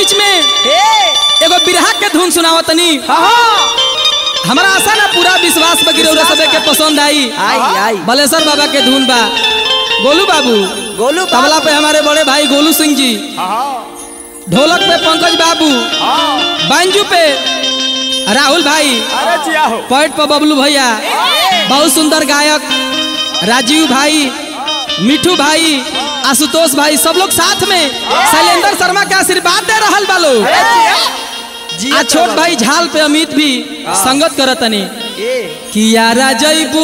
बीच में एगो बिरहा के धुन सुनावत तनी हमारा आशा ना पूरा विश्वास बा गिरौरा सबे के पसंद आई आई आई बलेश्वर बाबा के धुन बा गोलू बाबू गोलू तबला पे हमारे बड़े भाई गोलू सिंह जी ढोलक पे पंकज बाबू बांजू पे राहुल भाई अरे जिया हो पैट पर बबलू भैया बहुत सुंदर गायक राजीव भाई मिठू भाई आशुतोष भाई सब लोग साथ में शैलेंद्र शर्मा के आशीर्वाद दे रहल बा लोग आ छोट भाई झाल पे अमित भी संगत करतनी कियारा जैबू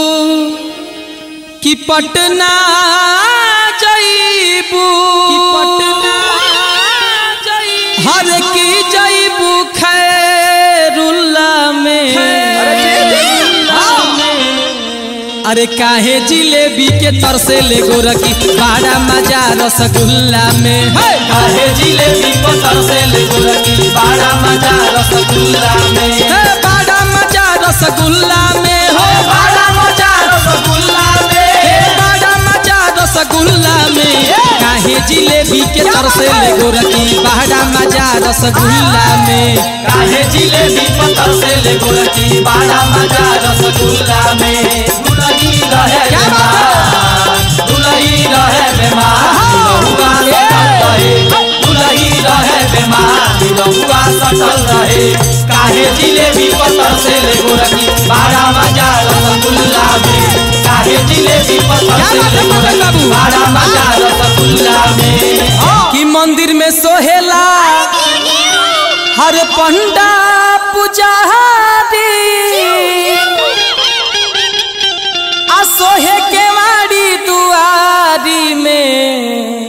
कि पटना जैबू कि पटना हर की जैबू खैरुल्ला में अरे काहे जिलेबी के तरसे ले गोरकी बड़ा मजा रसगुल्ला में है काहे जिलेबी को तरसे ले गोरकी बड़ा मजा रसगुल्ला में हे बड़ा मजा रसगुल्ला में हो बड़ा मजा रसगुल्ला में हे बड़ा मजा रसगुल्ला में काहे जिलेबी के तरसे ले गोरकी बड़ा मजा रसगुल्ला में काहे जिलेबी को तरसे ले गोरकी बड़ा मजा रसगुल्ला में दुलही रहे क्या बात बेमार दुलही रहे बेमार बहुआ सटल रहे दुलही रहे बेमार बहुआ सटल रहे काहे जिलेबी को तरसे ले गोरकी बड़ा मजा रसगुल्ला में काहे जिलेबी को तरसे बात है, ले पकड़ गोरकी बाबू। बड़ा मजा रसगुल्ला में कि मंदिर में सोहेला हर पंडा पुजारी आ सोहे के माड़ी दुआरी में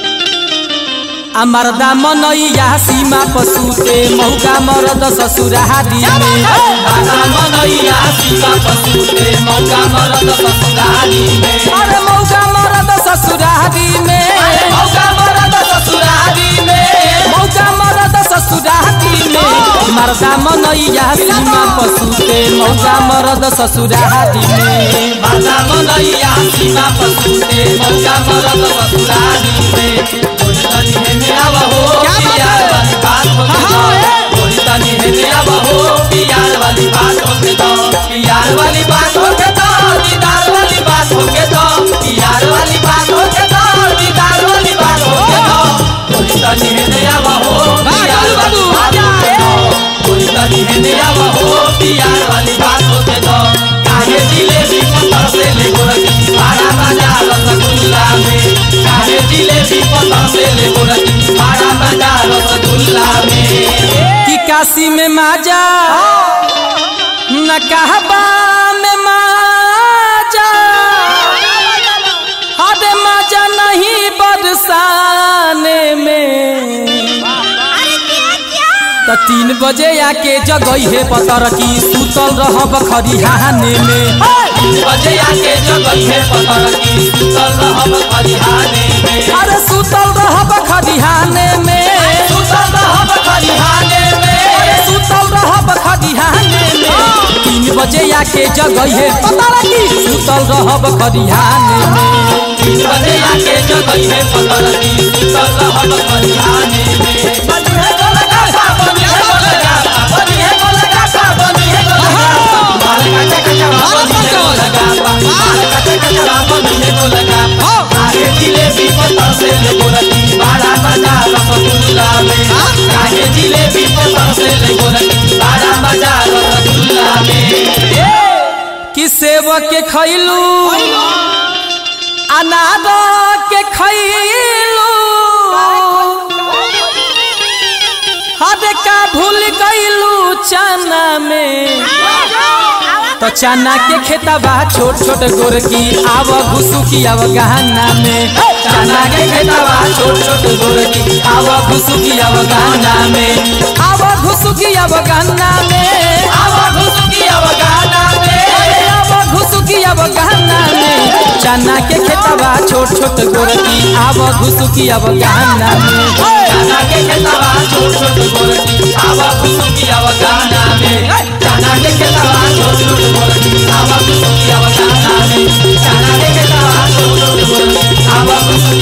आ मर्दा मनैया सीमा पशुते मौका मरद ससुरारी में बाबा मनैया सीमा पशुते मौका मरद ससुरारी में अरे मौका मरद ससुरारी में मौका मरद ससुरारी में मौका मरद ससुरारी में मर्दा मनैया सीमा पशुते मौका मरद ससुरारी में बाबा मनैया सीमा पशुते मौका मरद ससुरारी में थोड़ी तनी है मेरा बहो क्या बात प्यार है? वाली बात हो के हाँ, दो हाँ, थोड़ी तनी है मेरा बहो प्यार वाली बात हो के दो प्यार वाली बात हो के दो दीदार वाली बात हो के दो प्यार वाली बात हो के दो दीदार वाली बात हो के दो थोड़ी तनी है मेरा बहो वाह, प्यार गोलू वाली बाबू। बात हो के दो कोई तनी है नया बहो प्यार वाली बात हो के दो काहे जिलेबी को तरसे ले गोरकी बड़ा मजा रसगुल्ला में काहे जिलेबी को तरसे ले गोरकी बड़ा मजा रसगुल्ला में कि काशी में माजा न कहबा में माजा हरे माजा नहीं बरसाने में त तीन बजे आके जगई है पतर की सुतल रहब खरिहाने में तीन बजे आके जगई है पतर की सुतल रहब खरिहाने में अरे सुतल रहब खरिहाने में सुतल रहब खरिहाने में सुतल रहब खरिहाने में तीन बजे आके जगई है पतर की सुतल रहब खरिहाने में तीन बजे आके जगई है पतर की सुतल रहब खरिहाने में बनी है गोलगासा बनी है गोलगासा बनी है गोलगासा बनी है गोलगासा माल काटे कचरा बनी है गोलगासा माल काटे कचरा बनी है गोलगासा काहे जिलेबी पत्थर से ले गोरकी बड़ा मजा रसगुल्ला में काहे जिलेबी पत्थर से ले गोरकी बड़ा मजा रसगुल्ला में कि सेव के खैलू अनार के खैलू हद का भूल गईलू चना में तो चना के खेतबा छोट छोट गोरकी आव घुसुकी आव गहना में चना के खेतवा छोट छोट गोरकी आवा घुसुकी आव गाना में आव घुसुकी आव गहना में आवा घुसुकी आव गाना में आव घुसुकी आव गहना में चना के खेतबा छोट छोट गोरकी आव घुसुकी आव गहना में चना के खेतवा छोट छोट गोरकी आवा घुसुकी आव गाना में चना के खेतवा छोट छोट गोरकी आवा घुसुकी आव गाना में चना के खेतवा छोट छोट गोरकी आवा घुसुकी